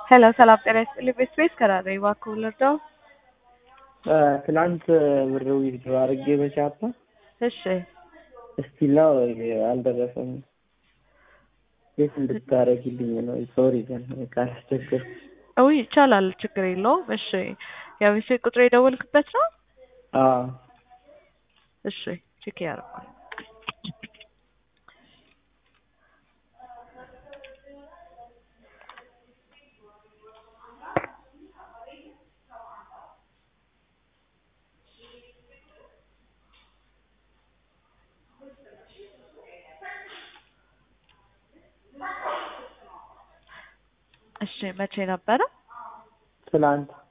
ሄሎ ሰላም ጤና ይስጥልኝ። ቤት ቤት ከራረ እባክዎ ልርዳው? ትናንት ብር ዊዝድሮ አድርጌ በቻፓ እሺ እስቲል ነው አልደረሰም። ቤት እንድታረጊልኝ ነው። ሶሪ ግን ካላስቸገርኩ። ውይ ይቻላል፣ ችግር የለውም። እሺ ያው የስልክ ቁጥር የደወልክበት ነው? አዎ እሺ ቼክ ያደርጋል። እሺ መቼ ነበረ? ትናንት